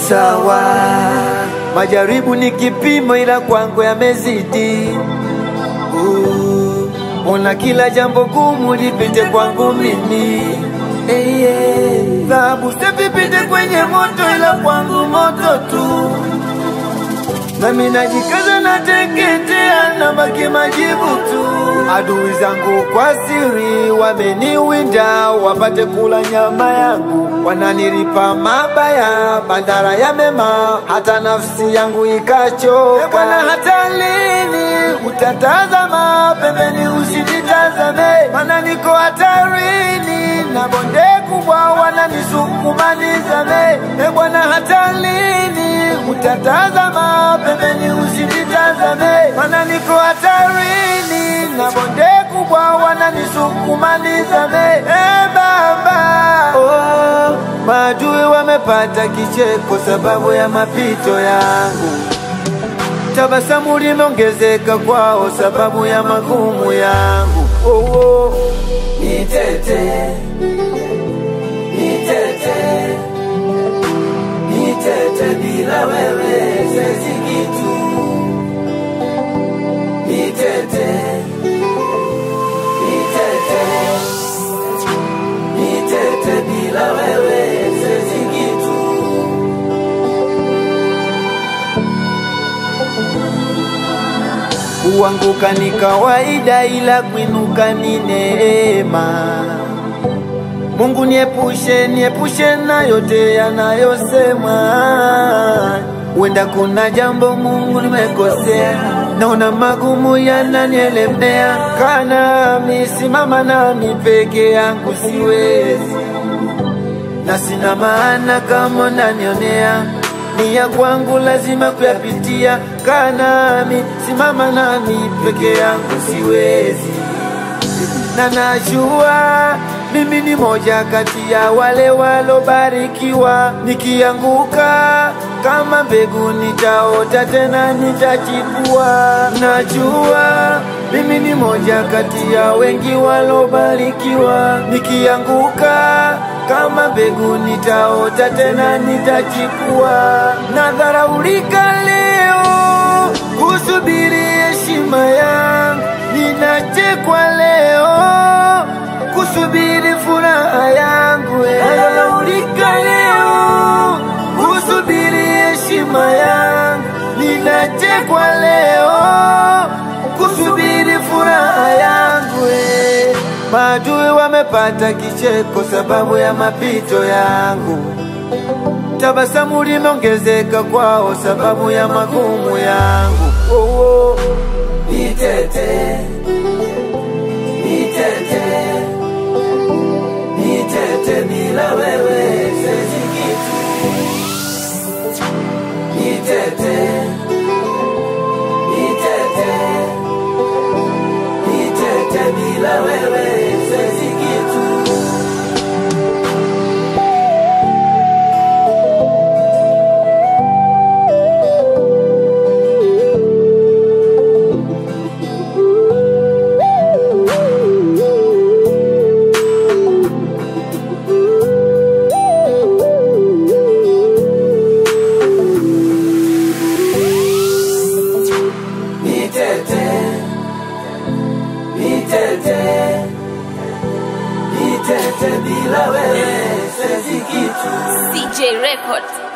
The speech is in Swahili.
sawa. Majaribu ni kipimo, ila kwangu yamezidi. Uh, Ona kila jambo gumu lipite kwangu mimi hey, yeah. Dhahabu sipipite kwenye moto, ila kwangu moto tu nami najikaza nateketea, nabaki majivu tu. Adui zangu kwa siri wameniwinda, wapate kula nyama yangu, wananilipa mabaya badala ya mema, hata nafsi yangu ikachoka. E Bwana, hata lini utatazama pembeni usinitazame? Maana niko hatarini na bonde kubwa wananisukuma nizame. E Bwana, hata lini utatazama pembeni usinitazame? Maana niko hatarini na bonde kubwa wananisukuma nizame. E Baba, oh, maadui wamepata kicheko sababu ya mapito yangu tabasamu limeongezeka kwao sababu ya magumu yangu. Oh, oh. Nitete, nitete, nitete, bila wewe siwezi kitu. Nitete, nitete, nitete, bila wewe siwezi kitu. Kuanguka ni kawaida, ila kuinuka ni neema. Mungu niepushe, niepushe na yote yanayosema. Huenda kuna jambo Mungu nimekosea, naona magumu yananielemea. Kaa nami, simama nami, peke yangu siwezi na sina maana kama unanionea ni ya kwangu lazima kuyapitia. Kaa nami, simama nami, peke yangu siwezi, na najua mimi ni moja kati ya wale walobarikiwa. Nikianguka kama mbegu nitaota tena nitachipua. Najua mimi ni moja kati ya wengi walobarikiwa. Nikianguka kama mbegu nitaota tena nitachipua. Nadharaulika leo kusubiri heshima yangu, ninachekwa leo kusubiri furaha yangu. eh. Nadharaulika leo kusubiri heshima yangu, ninachekwa leo kusubiri furaha yangu. eh. Maadui wamepata kicheko sababu ya mapito yangu, tabasamu limeongezeka kwao sababu ya magumu yangu. Oh, oh. Nitete, nitete, nitete, bila wewe siwezi kitu. Nitete, nitete, nitete, bila wewe siwezi kitu. Nitete, nitete, nitete, bila wewe siwezi kitu. CJ Records.